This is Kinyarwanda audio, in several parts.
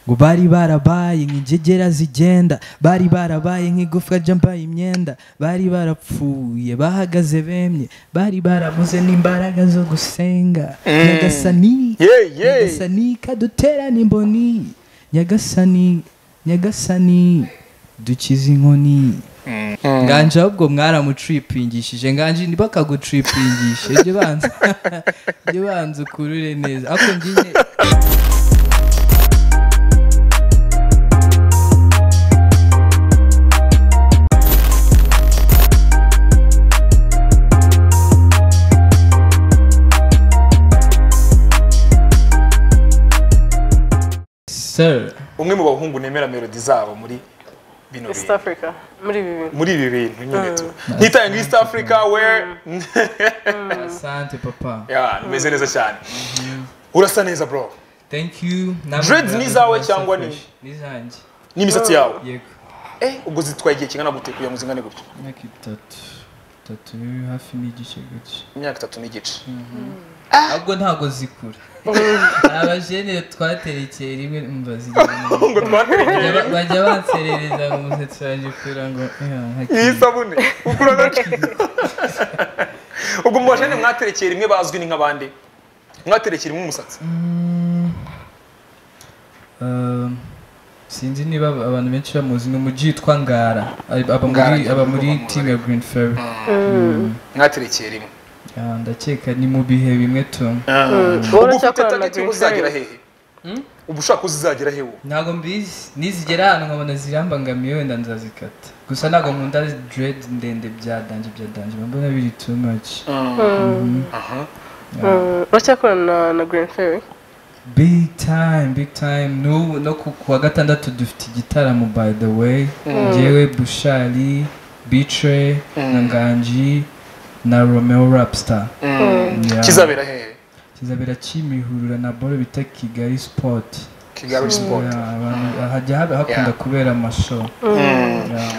ngo bari barabaye nk'ingegera zigenda bari barabaye nk'igufwa ryambaye imyenda bari barapfuye bahagaze bemye bari barabuze n'imbaraga zo gusenga nyagasani Yeah, yeah. nyagasani kaduterane imboni nyagasani nyagasani dukize inkoni nganje ahubwo mwaramutripingishije nganje ntibakagutripingishe jya ubanza jya ubanza ukurure neza ariko njye sir umwe mu bahungu nemera melodi zabo muri bino East bintu Africa muri ibi bintu muri ibi bintu nyine tu nkitaye nka east africa where asante papa Yeah, umeze neza cyane urasa neza bro thank you Namwe Dreads ni izawe cyangwa ni- ni izanjye n'imisatsi yawe yego eh ubwo zitwaye igihe kingana gute kugira ngo zingane gutya imyaka itatu itatu hafi n'igice gutya imyaka itatu n'igice ahubwo ntabwo zikura abajene twaterekeye rimwe umva zigenda ngo twaterekeye Bajya- bajya banserereza ngo umusatsi wanjye kugira ngo "Eh, iyi hakiri." sabune ukura gace ubwo mu bajene mwaterekeye rimwe bazwi ni nk'abandi mwaterekeye rimwe umusatsi Mm, um, sinzi niba aba- abantu benshi bamuzi ni umuji witwa ngara Aba- aba muri Ngara, aba muri ndumva timu ya green ferry mwaterekeye rimwe Ah, ndakeka ni mu bihe bimwe tu ubu Wowe ufite uracyakorana na target Green ubu uzagera Fairies? hehe ubu ushaka uzagera hehe ubu ntabwo mbizi nizigera ahantu nkabona zirambangamiye wenda nzazikata gusa ntabwo nkunda dread ndende byadanje byadanje mbona biri too much Aha. Mm, uracyakorana na- na Green Fairy big time big time n'ubu no ku ku wa gatandatu dufite igitaramo by the way ngewe bushari bitre na nganji na romeo rapstar Yeah. kizabera hehe kizabera kimihurura na boro bita kigali sport kigali sport Yeah, abantu- hajya haba hakunda Yeah. kubera amashow Yeah.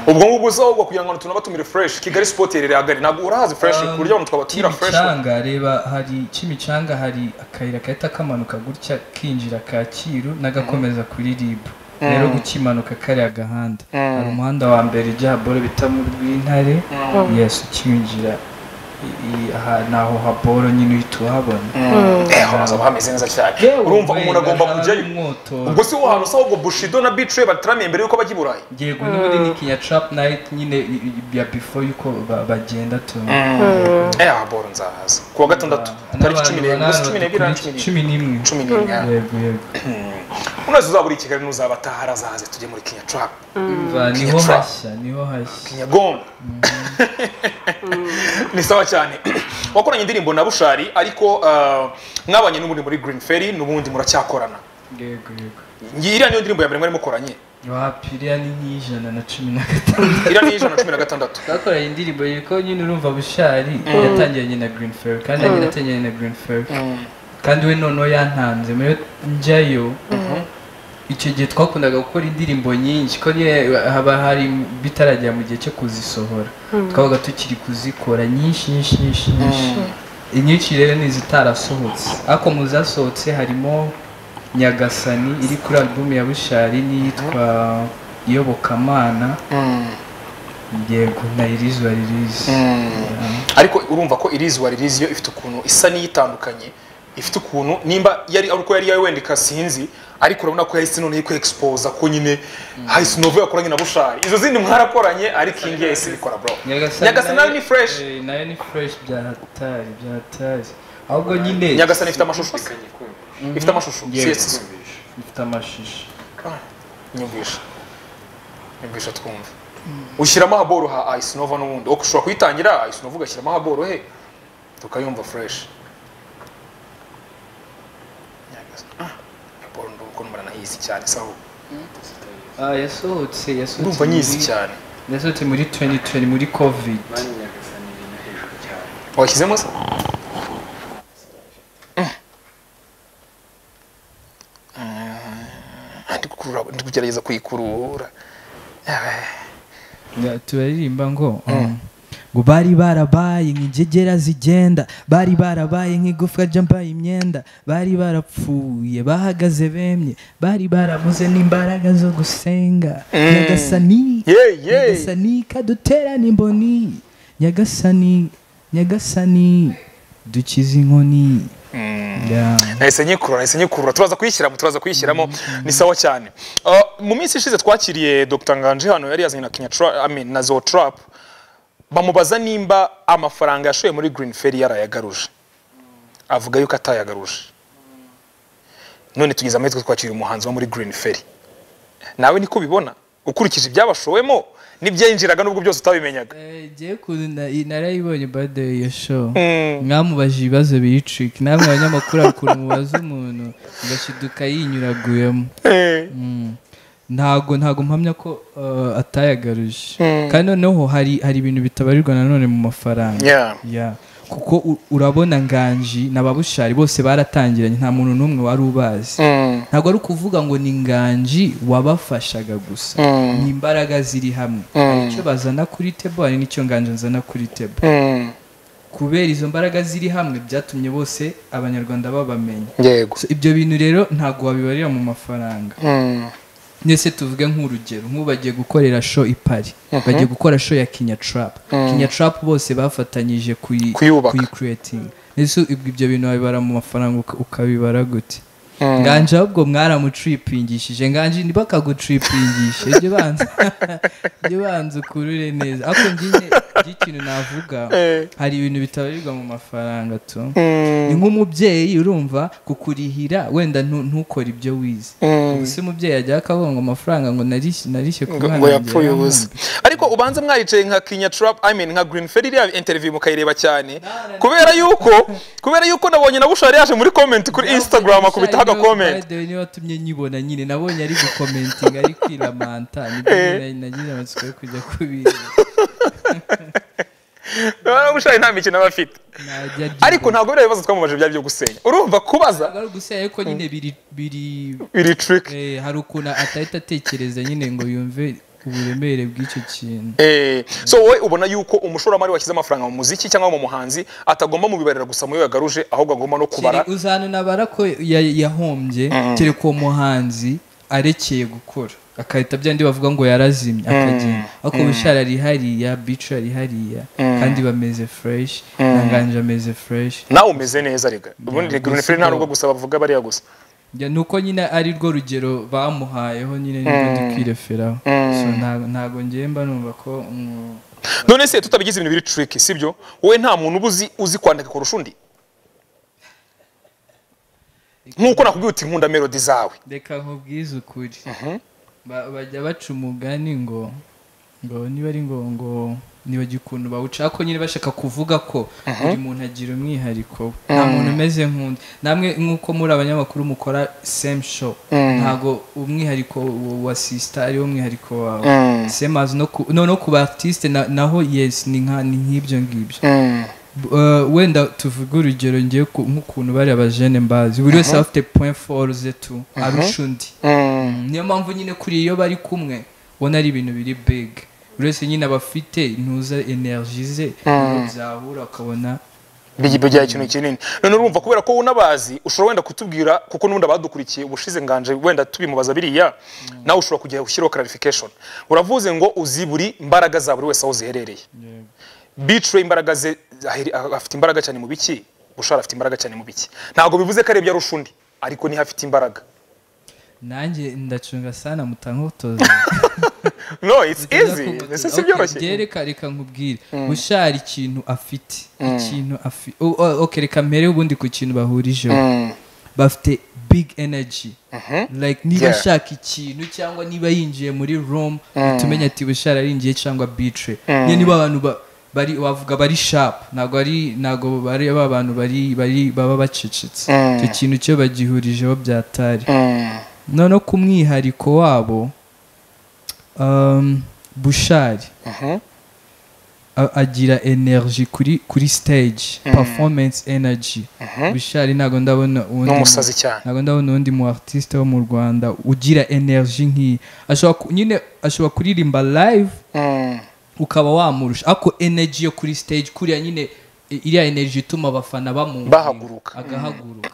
ubwo ngubwo uzahubwo kugira ngo tunaba tumire fresh kigali sport yerere hagari ntabwo urahazi fresh ku buryo abantu twabatumira fresh Kimicanga reba hari Kimicanga hari akayira gahita kamanuka gutya kinjira Kacyiru n'agakomeza kuri RIB rero gukimanuka kariya gahanda hari umuhanda wa mbere ujya haboro bita mu rw'intare yes ukinjira i- i- aha ni aho haboro nyine uhita uhabona Eh, hazaba hameze neza cyane urumva umuntu agomba kujyayo ubwo umwoto si wo hantu usaba ubwo bushido na bitre bataramiye mbere yuko bajya i burayi yego n'ubundi ni kinya trap night nyine i- i- ya before yuko ba- bagenda tu eh aboro nzahaza ku wa gatandatu tariki cumi n'ebyiri gusa cumi n'ebyiri na cumi n'imwe cumi n'imwe cumi n'imwe yeah. yego yego unazi uzabura i kigali n'uzaba ataha arazahaze tujye muri kenya trap Umva, niho Trap. hashya niho hashya nyagomba ni sawa cyane wakoranye indirimbo na bushari ariko uh, mwabanye n'ubundi muri green ferry n'ubundi muracyakorana yego yego ngi- iriya niyo ndirimbo ya mbere mwari mukoranye wapiriya ni nk'ijana na cumi na gatandatu iriya ni ijana na cumi na gatandatu twakoranye indirimbo yuko nyine urumva bushari yatangiranye na green fair kandi nanjye natangiranye na green fair kandi we noneho yantanze muri njyayo icyo gihe twakundaga gukora indirimbo nyinshi ko nyine haba hari bitaragera mu gihe cyo kuzisohora twabaga tukiri kuzikora nyinshi nyinshi nyinshi nyinshi inyinshi rero ni izitarasohotse ariko mu zasohotse harimo nyagasani iri kuri alubumu ya bushari n'iyitwa iyobokamana yego na irizi wa irizi ariko urumva ko irizuba ririzi yo ifite ukuntu isa n'iyitandukanye ifite ukuntu nimba yari ari uko yari yawe wenda ikasinzi ariko urabona ko yahise noneho ko exposa ko nyine hahise novo yakoranye na bushari izo zindi mwarakoranye ariko iyi ngiyi yahise ibikora bro nyagasani nayo ni fresh eh, nayo ni fresh byahatari byahatari ahubwo nyine nyagasani ifite amashusho ifite amashusho Yego. siyesi ifite amashusho nyumvisha nyumvisha twumva ushyiramo ahaboro ha ice nova n'ubundi ushobora kuyitangira ice nova ugashyiramo ahaboro he tukayumva fresh Nyagasani. Ah, ahaboro ndumva ko numara nahizi cyane sawa ah yasohotse yasohotse ndumva nyizi muri- cyane yasohotse muri 2020 muri covid washyizemo se ndi gukurura ndi kugerageza kuyikurura Ya, turaririmba ngo um, ngo bari barabaye nk'ingegera zigenda bari barabaye nk'igufwa ryambaye imyenda bari barapfuye bahagaze bemye bari barabuze n'imbaraga zo gusenga nyagasani Yeah, yeah. nyagasani kaduterane imboni nyagasani nyagasani dukize inkoni Yeah. nahise nyikurura nahise nyikurura turaza kuyishyiramo turaza kuyishyiramo ni sawa cyane Ah, mu minsi ishize twakiriye dr nganje hano yari yazanye na kenya Tra- I mean, na zo trap bamubaza nimba amafaranga yashoye muri green ferry yarayagaruje avuga yuko atayagaruje none tugeze amahitwe twakiriye umuhanzi wo muri green ferry nawe niko ubibona ukurikije ibyabashowemo n'ibyinjiraga nubwo byose utabimenyaga ngiye kuzana narayibonye bade iyo show Mm. mwamubajije ibibazo biyitriki namwe abanyamakuru hari ukuntu mubaza umuntu ugashiduka yinyuraguyemo Eh, Mm. ntago ntago mpamya ko uh, atayagaruje Mm. kandi noneho hari hari ibintu bitabarirwa nanone mu mafaranga yeah. Yeah. kuko u- urabona nganji na babushari bose baratangiranye nta muntu n'umwe wari ubazi Mm. ntabwo ari ukuvuga ngo ni nganji wabafashaga gusa Mm. ni imbaraga ziri hamwe hari icyo bazana kuri tebo hari n'icyo nganji nzana kuri tebo Mm. kubera izo mbaraga ziri hamwe byatumye bose abanyarwanda babamenya yego So, ibyo bintu rero ntabwo wabibarira mu mafaranga Mm. ndetse tuvuge nk'urugero nk'ubu bagiye gukorera show i Paris bagiye gukora show ya Kenya Trap Kenya Trap bose bafatanyije kuyi Kuyubaka. creating ndetse ibyo ibyo bintu wabibara mu mafaranga uka- ukabibara gute Mm. nganje ahubwo mwaramutripingishije nganje ntibakagutripingishe ibyo banza ibyo banza ukurure neza ariko njye ikintu navuga Eh. hari ibintu bitabarirwa mu mafaranga tu Mm. ni nk'umubyeyi urumva kukurihira wenda ntu- ntukore ibyo wize Mm. Ubwo se umubyeyi ajyaho akavuga ngo amafaranga ngo narishye narishye ku ngo mwana ngo yapfuye wanjye, ubusa ariko ubanza mwaricaye nka kinya trap i mean nka green ferry iriya interview mukayireba cyane kubera yuko kubera yuko nabonye na bushari yaje muri comment kuri instagram akubitaho agakomenti By the way, niwe watumye nyibona nyine nabonye ari gukomentinga ari kwiramanta nibyo nari- nagize amatsiko yo kujya kubireba bushari nta mikino aba afite najya ariko ntabwo biriya bibazo twamubajije byari byo gusenga urumva kubaza ntabwo ari ugusenya ariko nyine biri biri biri trick eh, hari ukuntu atahita atekereza nyine ngo yumve uburemere bw'icyo kintu Eh, so wowe ubona yuko umushoramari washyize amafaranga mu muziki cyangwa mu muhanzi atagomba mu bibarira gusa muri we yagaruje ahubwo agomba no kubara Kiri- uzananabara ko ya- yahombye kereka uwo muhanzi arekeye gukora akahita byandi bavuga ngo yarazimye akagenda ariko bushara ari hariya bica ari hariya kandi bameze fresh ntanganje ameze fresh nawe umeze neza rega ubundi Yeah, green gusa ferry nta uba- nubwo gusa bavuga bariya gusa Njya- nuko nyine ari rwo rugero bamuhayeho nyine nibwo dukwireferaho so ntago- ntago ngiye mba numva ko mm, none se tutabigize ibintu biri tricky sibyo wowe nta muntu uba uzi uzi kwandika kurusha undi nk'uko nakubwiye uti nkunda melodi zawe reka nkubwize ukuri Ba- bajya baca umugani ngo ngo niba ari ngo ngo nibajya ukuntu bawuca ariko nyine bashaka kuvuga ko buri muntu agira umwihariko we. nta muntu umeze nk'undi namwe nk'uko muri abanyamakuru mukora same show ntabwo umwihariko wa- wa sisita ariwo umwihariko wawe same as no ku no no ku batiste na- naho yes ni nka ni nk'ibyo ngibyo B- eh, wenda tuvuge urugero ngiye ku- nk'ukuntu bari abajene mbazi buri wese aba afite point four ze tu arusha undi niyo mpamvu nyine kuri iyo bari kumwe ubona ari ibintu biri big buri wese nyine aba afite intuza energy ze ibintu byahura ukabona Bigi- bigira ikintu kinini none urumva kubera ko unabazi ushobora wenda kutubwira kuko n'ubundi abadukurikiye ubushize nganje wenda tubimubaza biriya nawe ushobora kujya ushyiraho clarification uravuze ngo uzi buri mbaraga za buri wese aho ziherereye bitre imbaraga ze aheri- ah- afite imbaraga cyane mu biki bushara afite imbaraga cyane mu biki ntabwo bivuze ko arebye arusha undi ariko niho afite imbaraga nanjye ndacunga sana mutankotoza no it's easy ese si byoroshye reka reka nkubwire bushara ikintu afite ikintu afite okay reka mpere ubundi ku kintu bahurijeho Mm. bafite big energy like niba Yeah. ashaka ikintu cyangwa niba yinjiye muri room utumenya ati bushara yinjiye cyangwa bitre niyo niba abantu ba- bari wavuga bari sharp ntabwo ari ntabwo bari aba bantu bari bari baba bacecetse icyo kintu cyo bagihurijeho byatari Mm. noneho ku mwihariko wabo um, bushari Mhm. a- agira energy kuri kuri stage performance energy bushari ntabwo ndabona uwundi n'umusazi cyane ntabwo ndabona undi mu artiste wo mu rwanda ugira energy nk'iyi ashobora ku- nyine ashobora kuririmba live Mm. ukaba wamurusha ariko energy yo kuri stage kuriya nyine i- iriya energy ituma abafana bamu Bahaguruka. agahaguruka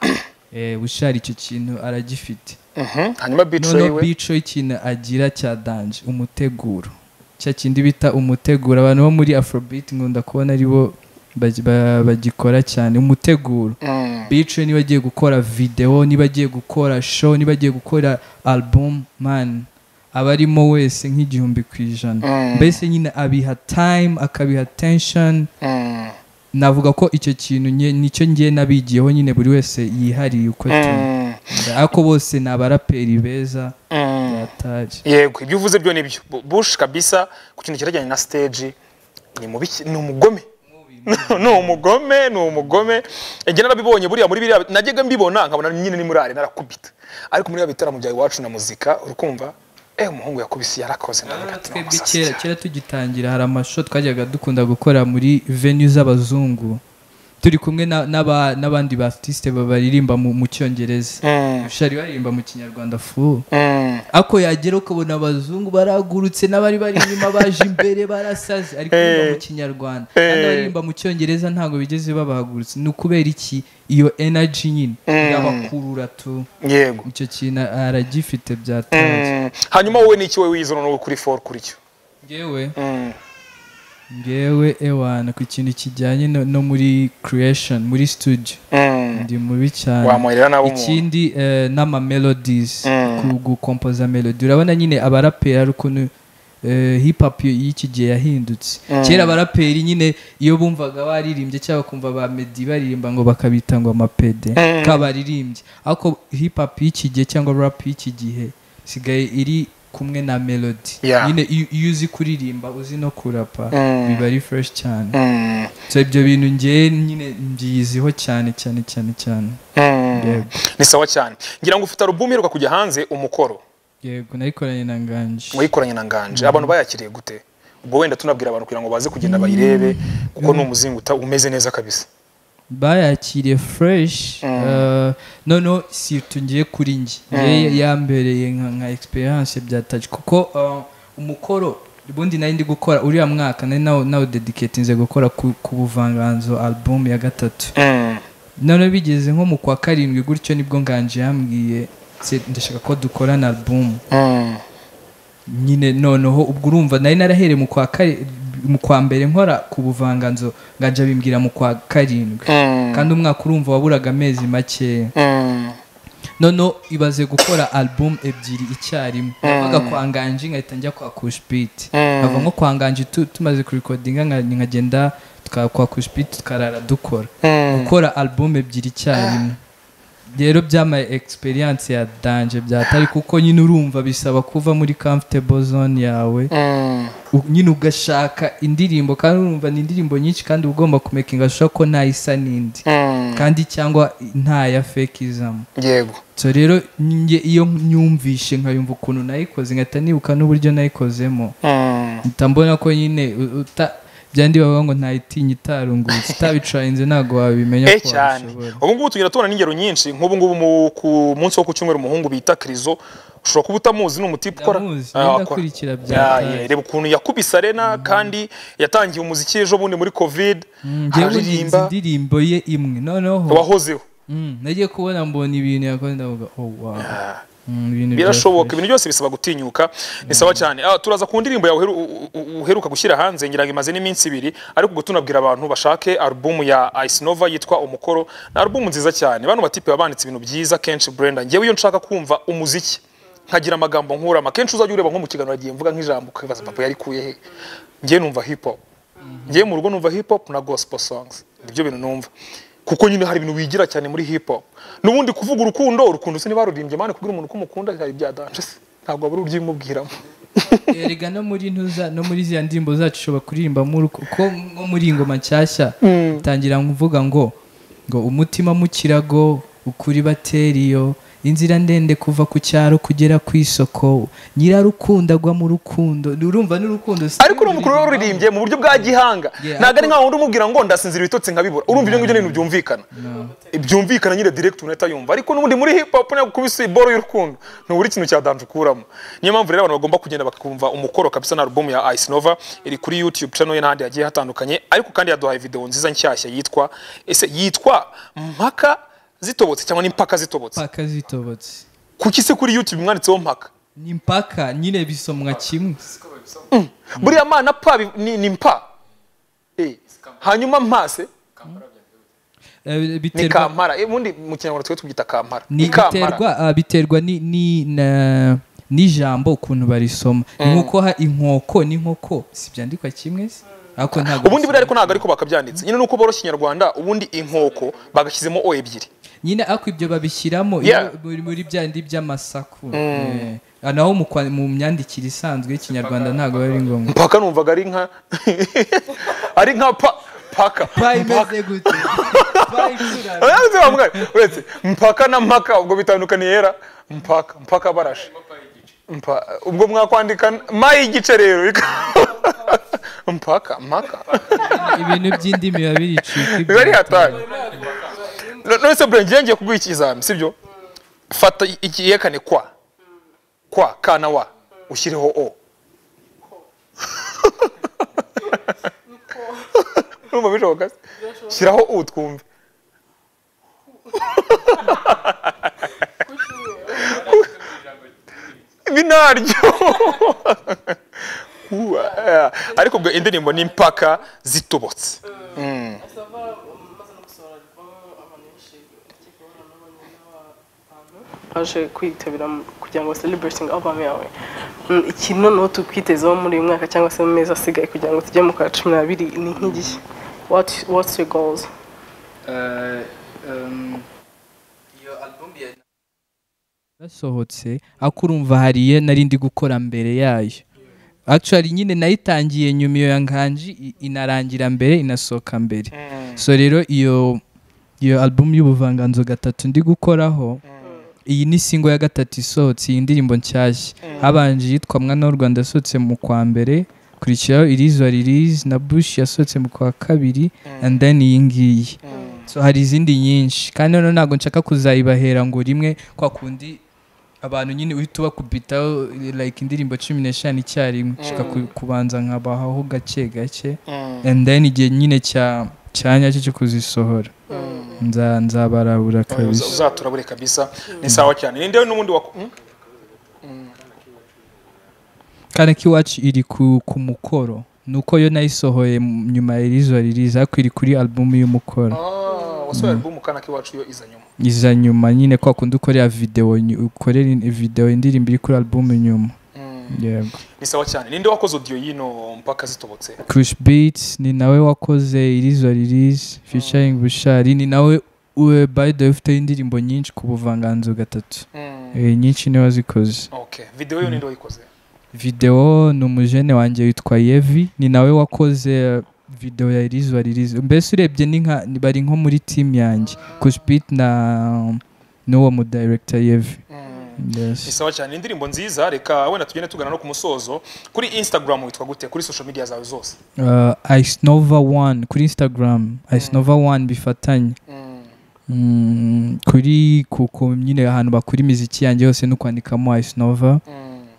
eh bushari icyo kintu aragifite Mhm. hanyuma bicaye noneho we bico ikintu agira cya danje umuteguro cya kindi bita umuteguro abantu bo muri afrobeat nkunda kubona aribo bagi- ba- bagikora cyane umuteguro Mm. bico niba agiye gukora video niba agiye gukora show niba agiye gukora album man aba arimo wese nk'igihumbi ku ijana Mm. mbese nyine abiha time akabiha tension Mm. navuga ko icyo kintu nye- nicyo ngiye nabigiyeho nyine buri wese yihariye uko atuma Mm. ariko bose ni abaraperi beza Mm. bataje yego ibyo uvuze byo nibyo Bu- bush kabisa ku kintu cyerekeranye na stage ni mubi ki- ni umugome ni umugome ni umugome njye narabibonye buriya muri biriya najyaga mbibona nkabona nyine ni muri ari narakubita ariko muri biriya bitaramo bya iwacu na muzika urakumva eh umuhungu yakubise yarakoze ndavuga ati twebwe "Masasi kera cyane." kera tugitangira hari amasho twajyaga dukunda gukora muri venue z'abazungu turi kumwe na- n'aba- n'abandi ba artiste ba- baririmba mu mu cyongereza Mm, shari baririmba mu kinyarwanda fu mm, ako yagera ukabona abazungu baragurutse n'abari bari inyuma baje imbere barasaze ariko baririmba mu kinyarwanda kandi abaririmba mu cyongereza ntabwo bigeze babahagurutse ni ukubera iki iyo energy nyine irabakurura tu yego icyo kintu aragifite byatanze Mm, hanyuma wowe ni iki wowe wize noneho kuri for kuri cyo ngewe Mm, ngewe ewana ku kintu kijyanye no, no muri creation muri studio mm. ndi mubi cyane wamuherera nawe umuntu ikindi eh, n'ama melodies Mm. ku gukompoza melody urabona nyine abaraperi ari ukuntu eh, hip hop y- y'iki gihe yahindutse kera abaraperi nyine iyo bumvaga baririmbye cyangwa kumva ba medi baririmba ngo bakabita ngo amapede Mm. kabaririmbye ariko hip hop y'iki gihe cyangwa rap y'iki gihe sigaye iri kumwe na melody Yeah. nyine iyo iyo uzi kuririmba uzi no kurapa Mm. biba ari fresh cyane Mm, so ibyo bintu ngewe nyine mbyiziho cyane cyane cyane cyane mm. Yego. ni sawa cyane ngira ngo ufite alubumu iheruka kujya hanze umukoro yego nayikoranye na nganje wayikoranye na nganje abantu bayakiriye gute ubwo wenda tunabwira abantu kugira ngo baze kugenda bayirebe kuko ni umuzingo uta- umeze neza kabisa bayakiriye fresh eh, noneho si ngiye kuri njye ngewe yambereye nka nka experience bya touch kuko eh, umukoro ubundi nari ndi gukora uriya mwaka nari nawo nawo dedicatinze gukora ku, ku buvanganzo album ya gatatu noneho bigeze nko mu kwa karindwi gutyo nibwo nganje yambwiye "Se, ndashaka ko dukorana album nyine noneho ubwo urumva nari narahereye mu kwa kari- mu kwa mbere nkora ku buvanganzo ngajya bimbwira mu kwa karindwi kandi umwaka urumva waburaga amezi makeya noneho ibaze gukora album ebyiri icyarimwe navaga kwa nganji nkahita njya kwa kushbit nkava nko kwa nganji tu- tumaze kurikodinga nka- nkagenda tuka- kwa kushbit tukarara dukora gukora album ebyiri icyarimwe rero byamaye experience ya danje byatari kuko nyine urumva bisaba kuva muri comfortable zone yawe u- nyine ugashaka indirimbo kandi urumva ni indirimbo nyinshi kandi uba ugomba kumekinga sure ko ntayisa n'indi kandi cyangwa nta ya fake izamo yego so rero njye iyo nyumvishe nkayumva ukuntu nayikoze nkahita nibuka n'uburyo nayikozemo mpita mbona ko nyine u- uta byandi bavuga ngo ntayitinya itarungutse utabicarinze ntabwo wabimenya eh ko cyane wabishobora ubu ngubu tugenda tubona n'ingero nyinshi nk'ubu ngubu mu- ku munsi wo ku cyumweru umuhungu bita kirizo ushobora kuba utamuzi ni umutipe ukora Ndamuzi, Ah, yenda wakora. akurikira bya Ya, Tayo. ya, reba ukuntu yakubise arena kandi yatangiye umuziki ejo bundi muri covid njyewe nzi aririmba indirimbo ye imwe noneho wahozeho mm, nagiye kubona mbona ibintu yakoze ndavuga oh wow Mm, ibintu bya birashoboka fresh. ibintu byose bisaba gutinyuka ni sawa cyane Ah, turaza ku ndirimbo yawe uheru- u- u- uheruka gushyira hanze ngira ngo imaze n'iminsi ibiri ariko ubwo tunabwira abantu bashake alubumu ya Ice Nova yitwa umukoro ni alubumu nziza cyane bano batipe babanditse ibintu byiza kenshi Brenda ngewe iyo nshaka kumva umuziki nkagira amagambo nkurama kenshi uzajya ureba nko mu kiganiro agiye mvuga nk'ijambo ukibaza papa yarikuye he ngewe numva hip hop ngewe mu rugo numva hip hop na gospel songs nibyo bintu numva kuko nyine hari ibintu wigira cyane muri hip hop n'ubundi kuvuga urukundo urukundo se ntibarurimbye mani kubwira umuntu ko umukunda hari ibya danje se ntabwo wabura uryimubwiramo erega no muri ntuza no muri ziriya ndirimbo zacu ushobora kuririmba muri uko- ko nko muri ingoma nshyashya tangira kuvuga ngo ngo umutima mu kirago ukuri bateriyo inzira ndende kuva ku cyaro kugera ku isoko nyirarukunda agwa mu rukundo urumva n'urukundo si ariko urumva ukuntu ruririmbye mu buryo bwa gihanga Yeah, ntabwo ari nk'aho undi umubwira ngo ndasinzira ibitotsi nkabibura urumva ibyo ngibyo ni ibintu byumvikana byumvikana nyine direct unahita yumva ariko n'ubundi muri hip hop ntabwo kubisa boro y'urukundo ntubura ikintu cya danje ukuramo niyo mpamvu rero abantu bagomba kugenda bakumva umukoro kabisa na album ya Ice Nova iri kuri YouTube channel ye n'ahandi hagiye hatandukanye ariko kandi yaduhaye video nziza nshyashya yitwa ese yitwa mpaka zitobotse cyangwa n'impaka zitobotse impaka zitobotse kuki se kuri YouTube mwanditseho mpaka ni impaka nyine bisomwa kimwe buriya mana pa bi- ni, ni mpa Eh, hanyuma mpase Eh, ni biterwa kampara Eh, ubundi mu kinyarwanda twe tubyita kampara ni kampara biterwa ah, biterwa ni ni na n'ijambo ukuntu barisoma nk'uko ha inkoko n'inkoko si byandikwa kimwe se ariko ntabwo ubundi buriya bisomwa. ariko ntabwo ariko bakabyanditse nyine nuko boroshya inyarwanda ubundi inkoko bagashyizemo o ebyiri nyine ariko ibyo babishyiramo iyo Yeah. muri muri bya ndi by'amasaku Eh, ah, naho mu kwa- mu myandikire isanzwe y'ikinyarwanda ntabwo biba ari ngombwa mpaka numvaga ari nka ari nka pa paka pa imeze gute pa iturara Uretse wa mugari, uretse mpaka na mpaka ubwo bitandukaniye era mpaka mpaka barashe Mpa- ubwo mwakwandika mayi igice rero mpaka mpaka ibintu by'indimi biba biricika biba ari ibyo. hatari No- nonese bure ngiye ngiye kuguha ikizami sibyo fata i- iki yekane kwa kwa ka na wa ushyireho o numva bishoboka se? shyiraho u twumve binaryo Uwa, eh, ariko ubwo indirimbo ni impaka zitobotse baje kwitabira mu- kugira ngo celebrating album yawe Mm, iki noneho tukwitezeho muri uyu mwaka cyangwa se mu mezi asigaye kugira ngo tujye mu kwa cumi n'abiri ni nk'igihe what what's your goals yasohotse akurumva hariye nari ndi gukora mbere yayo actually nyine nayitangiye nyuma iyo yankanji i- inarangira mbere inasohoka mbere so rero iyo iyo album y'ubuvanganzo gatatu ndi gukoraho iyi ni singo ya gatatu isohotse iyi ndirimbo nshyashya habanje yitwa mwana w'u rwanda yasohotse mu kwa mbere kurikiraho irizwa ririzi na bush yasohotse mu kwa kabiri and then iyi ngiyi so hari izindi nyinshi kandi noneho ntabwo nshaka kuzayibahera ngo rimwe kwa kundi abantu nyine uhita ubakubitaho like indirimbo cumi n'eshanu icyarimwe nshaka ku- kubanza nkabahaho gake gake and then igihe nyine cya cya nyacyo cyo kuzisohora Nza- nzabarabura kabisa uzaturabure kabisa ni sawa cyane ninde n'ubundi wa mm? kanaki wacu iri ku, ku mukoro nuko yo nayisohoye mu- nyuma y'irizo ririza ariko iri kuri album y'umukoro Ah, wasohoye album kana kiwacu yo iza nyuma iza nyuma nyine kwa kundi ukorera video ny- ukorera in- video indirimbo iri kuri album nyuma yego ni sawa cyane ninde wakoze audio y'ino mpaka zitobotse Kush Beats ni nawe wakoze irizo ririza featuring Bushari ni nawe we by the way ufite indirimbo nyinshi ku buvanganzo gatatu Eh, nyinshi niwe wazikoze okay video yo ninde wayikoze video ni umujene wanjye witwa yevi ni nawe wakoze uh, video ya irizwa ririza mbese urebye ni nka ni- bari nko muri team yanjye kushbit na n'uwo mu director yevi ni yes. sawa cyane ni indirimbo nziza reka wenda tugende tugana no ku musozo kuri instagram witwa gute kuri social media zawe zose uh, icenova one kuri instagram icenova one bifatanye Mm, kuri ku ku- nyine ahantu bakura imiziki yanjye hose no kwandikamo icenova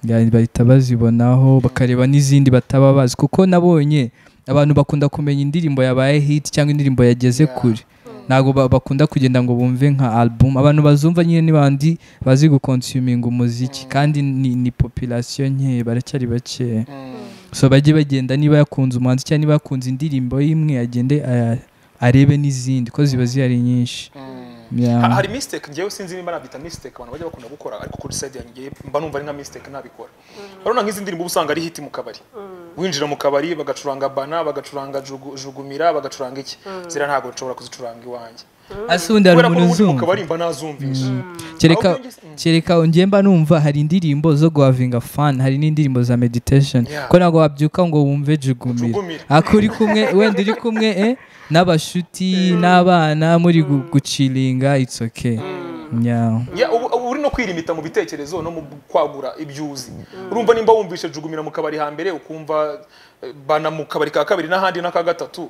Ya- bahita bazibonaho bakareba n'izindi bataba bazi kuko nabonye abantu bakunda kumenya indirimbo yabaye hit cyangwa indirimbo yageze kure ntabwo ba- bakunda kugenda ngo bumve nka album abantu bazumva nyine ni bandi bazi gukonsuminga umuziki kandi ni, ni population nke baracyari bakeya so bajye bagenda niba yakunze umuhanzi cyangwa niba yakunze indirimbo y'imwe agende aya- arebe n'izindi ko ziba zihari nyinshi Yeah. Ha- hari mistake ngewe sinzi nimba nabyita mistake abantu bajya bakunda gukora ariko kuri side yanjye mba numva ari nka mistake nabikora urabona nk'izi ndirimbo uba usanga ari hiti mu kabari winjira mu kabari bagacuranga bana bagacuranga jugu- jugumira bagacuranga iki zira ntabwo nshobora kuzicuranga iwanjye ase ubundi hari umuntu kubera ko n'ubundi mu uzumva kabari mba nazumvisha kereka Ahubwo njye- kereka ngiye mba numva hari indirimbo zo guhavinga fan hari n'indirimbo za meditation Yeah. ko ntabwo wabyuka ngo wumve jugumira Jugumira. ako uri kumwe wenda uri kumwe eh, n'abashuti n'abana muri gu- gucilinga it's okay yeah. Ya, ubu ubu uri kwirimita mu bitekerezo no mu kwagura ibyo uzi urumva nimba wumvishe jugumira mu kabari hambere ukumva eh, bana mu kabari ka kabiri n'ahandi n'aka gatatu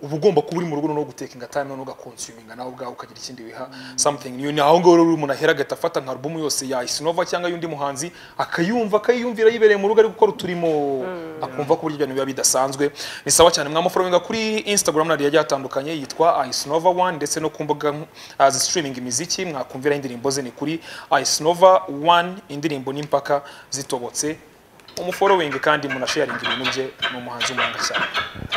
uba ugomba kuba uri mu rugo noneho guteka ingata noneho ugakonsuminga nawe ubwawe ukagira ikindi wiha something niyo ni aho ngaho rero umuntu ahera agahita afata nka alubumu yose ya isinova cyangwa y'undi muhanzi akayumva akayiyumvira yibereye mu rugo ari gukora uturimo akumva ko burya ibintu biba bidasanzwe ni sawa cyane mwamuforominga kuri instagram na yagiye atandukanye yitwa isinova one ndetse no ku mbuga uh, zisitiriminga imiziki mwakumvira indirimbo ze ni kuri isinova one indirimbo n'impaka zitobotse umuforowingi kandi munasharinga ibintu bye ni umuhanzi w'umuhanga cyane